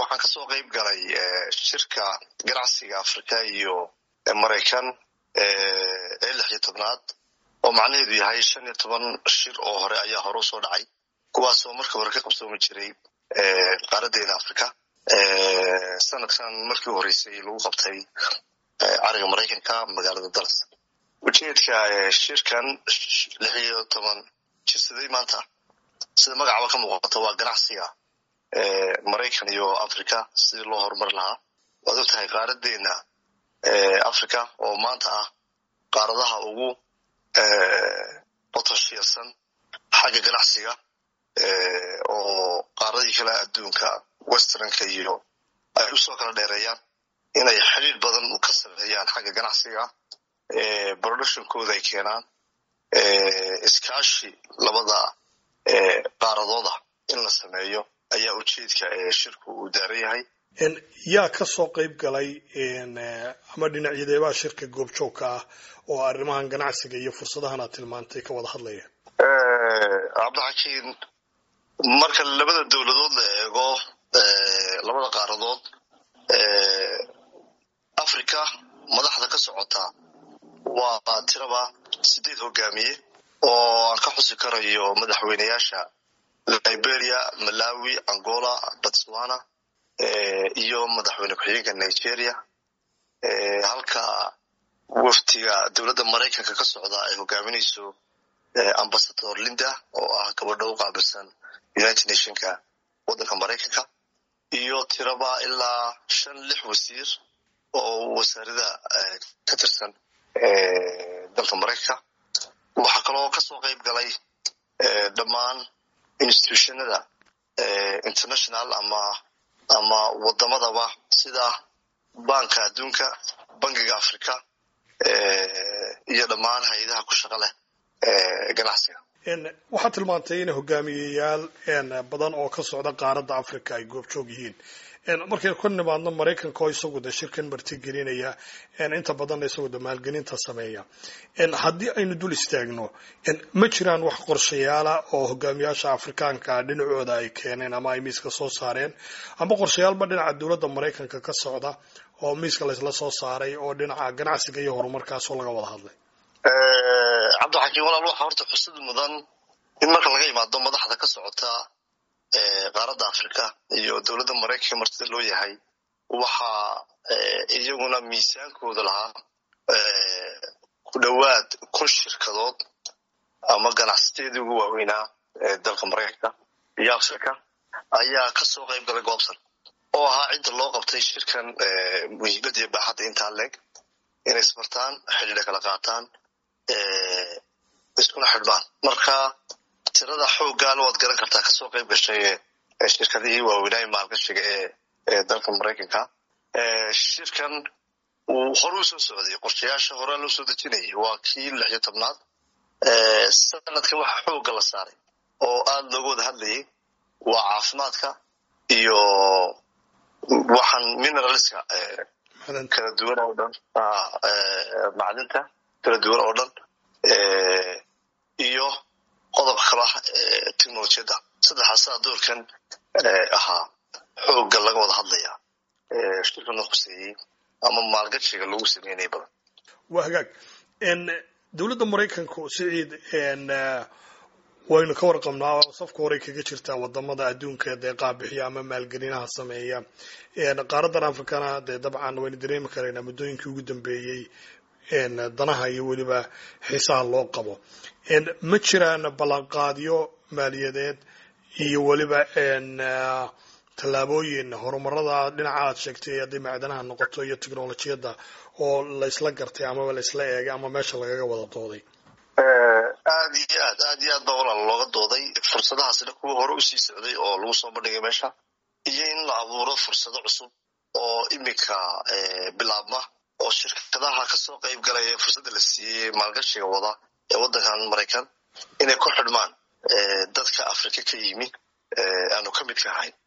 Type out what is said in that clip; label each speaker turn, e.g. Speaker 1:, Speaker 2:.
Speaker 1: waxaan kasoo qeyb galay shirka ganacsiga afrika iyo maraykan ee lix iyo tobnaad oo macnaheedu yahay shan iyo toban shir oo hore ayaa hore usoo dhacay kuwaasoo markii hore ka qabsoomi jiray qaaradeena africa sanadkan markii horeysay lagu qabtay cariga maraykanka magaalada dallas ujeedka shirkan lix iyo toban jirsaday maanta sida magacaba ka muuqato waa ganacsiga maraykan iyo africa sidii loo horumari lahaa waad og tahay qaaradeena africa oo maanta ah qaaradaha ugu botoshiyarsan xagga ganacsiga oo qaaradii kale adduunka westernka iyo ay usoo kala dheereeyaan inay xidhiir badan ka sameeyaan xagga ganacsiga productionkooda ay keenaan iskaashi labada qaaradooda in la sameeyo ayaa ujeedka shirku uu daaran yahay
Speaker 2: yaa ka soo qayb galay ama dhinacyadeebaa shirka goobjoogka ah oo arrimahan ganacsiga iyo fursadahan aad tilmaantay ka wada hadlaya
Speaker 1: cabdixakiin marka labada dowladood la eego labada qaaradood africa madaxda ka socota waa tiraba sideed hogaamiye oo aan ka xusi karayo madaxweyneyaasha liberia malawi angola botswana iyo madaxweyne ku-xigeenka nigeria halka waftiga dowladda maraykanka ka socda ay hogaaminayso ambasador linda oo ah gabadho u qaabilsan united nationka waddanka maraykanka iyo tiraba ilaa shan lix wasiir oo wasaarada ka tirsan dalka maraykanka waxaa kaloo kasoo qayb galay dhammaan institutionada international ama ama wadamadaba sida banka adduunka bangiga africa iyo dhammaan hay-adaha ku shaqa leh ganacsiga
Speaker 2: waxaad tilmaantay in hogaamiyeyaal badan oo ka socda qaaradda africa ay goobjoog yihiin markaynu ka nimaadno maraykanka oo isagu de shirkan martigelinaya inta badanna isagu de maalgelinta sameeya haddii aynu dul istaagno ma jiraan wax qorshayaala oo hogaamiyaasha afrikaanka dhinacooda ay keeneen ama ay miiska soo saareen ama qorshayaalba dhinaca dowladda maraykanka ka socda oo miiska laysla soo saaray oo dhinaca ganacsiga iyo horumarkaasoo laga wada hadlay
Speaker 1: cabdixakiin walaal waxaa horta xusad mudan in marka laga imaado madaxda ka socota qaaradda africa iyo dowladda maraykanka martida loo yahay waxaa iyaguna miisaankooda lahaa ku dhowaad kun shirkadood ama ganacsateedii ugu waaweynaa dalka maraykanka iyo africa ayaa kasoo qayb galay goobtan oo ahaa cidda loo qabtay shirkan muhiimada iyo baaxadda intaa leeg inay isbartaan xidhiidha kala qaataan iskuna xidhmaan marka tirada xooggaana waad garan kartaa kasoo qayb gashay shirkadihii waaweynaaye maalgashiga ee dalka maraykanka shirkan uu hore u soo socday qorshayaasha horea loo soo dejinayay waa kii lix iyo tobnaad sanadkan waxa xoogga la saaray oo aada looga wada hadlayay waa caafimaadka iyo waxaan mineralska kala duwan oo dhan macdinta kala duwan oo dhan iyo qodobka kala technolojiyadda saddexaasaa doorkan ahaa xoogga laga wada hadlaya shirkana khuseeyey ama maalgashiga lagu sameynaya badan
Speaker 2: waa hagaag dowladda maraykanku siciid waynu ka warqabnaa oo safka horey kaga jirtaa wadamada adduunka dee qaabixiya ama maalgelinaha sameeya qaaradan afrikana dee dabcan waynu dareemi karaynaa muddooyinkii ugu dambeeyey danaha iyo weliba xiisaha loo qabo ma jiraan ballanqaadyo maaliyadeed iyo weliba tallaabooyin horumarada dhinaca aad sheegtay hadday macdanaha noqoto iyo technolojiyadda oo laysla gartay amaba laysla eegay ama meesha lagaga wada dooday
Speaker 1: aad iyo aad aad iyo aad baa walaal looga dooday fursadahaasna kuwa hore usii socday oo lagu soo bandhigay meesha iyo in la abuuro fursado cusub oo iminka bilaabma oo shirkadaha kasoo qayb galaya fursadda la siiyey maalgashiga wada ee waddankan maraykan inay ku xidhmaan dadka afrika ka yimi aanu ka midka ahayn